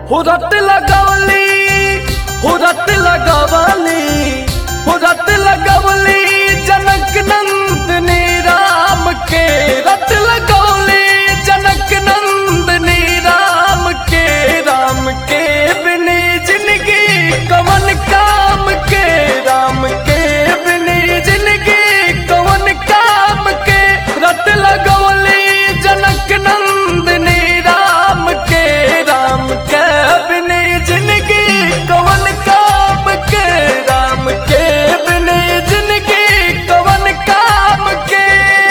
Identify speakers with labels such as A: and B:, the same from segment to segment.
A: हुरत लगवली हुरत लगवली हुरत लगवली जनक नंदनी राम के रत लगवली जनक नंदनी राम के राम के बिनी जिंदगी कवन काम के राम के बिनी जिंदगी कवन काम के रत लगवली जनक नंदनी राम के राम के बिनी जिंदगी कवन काम के राम के बिनी जिंदगी कवन काम के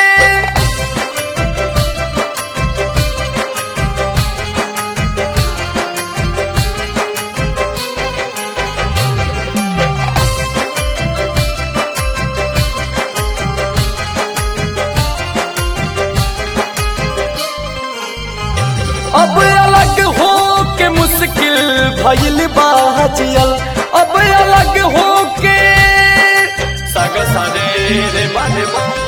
A: अब अलग हो के मुश्किल भइल बाजियल अब अलग हो के सग सरे रे बने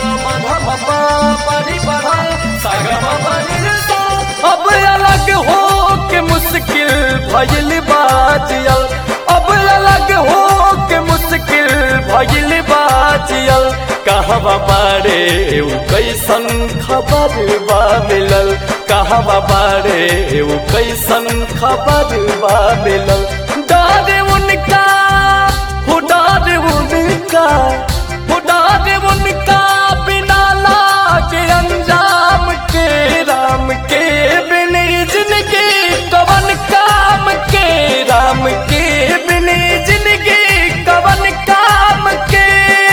A: अब अलग हो के मुश्किल भइल बाजियल अब अलग हो के मुश्किल भइल बाजियल कहवा बारे उ कैसन खबर बा मिलल कहवा बारे उ कैसन खबर बा मिलल डारे उनका हो डारे उनका हो डारे उनका बिना लागे अंजाम के राम के बिनी जिंदगी कवन काम के राम के बिनी जिंदगी कवन काम के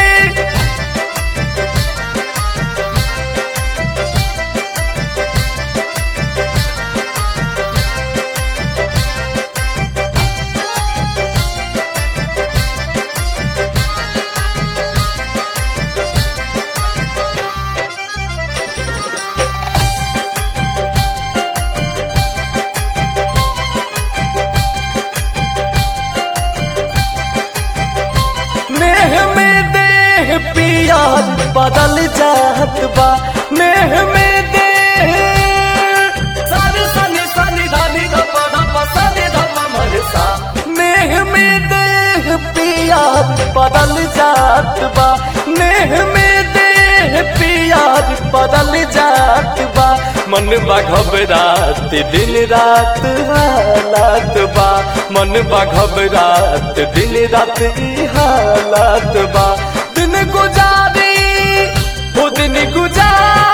A: नेह में देह पिया बदल जात बा नेह में देह सारे सनी सनी धानी धपा धपा सनी धपा मरसा नेह में देह पिया बदल जात बा नेह में देह पिया बदल जात बा मन बा घबरात दिन रात हालात बा मन बा घबरात दिन रात ई हालात बा दिन गुजारी हो दिन गुजार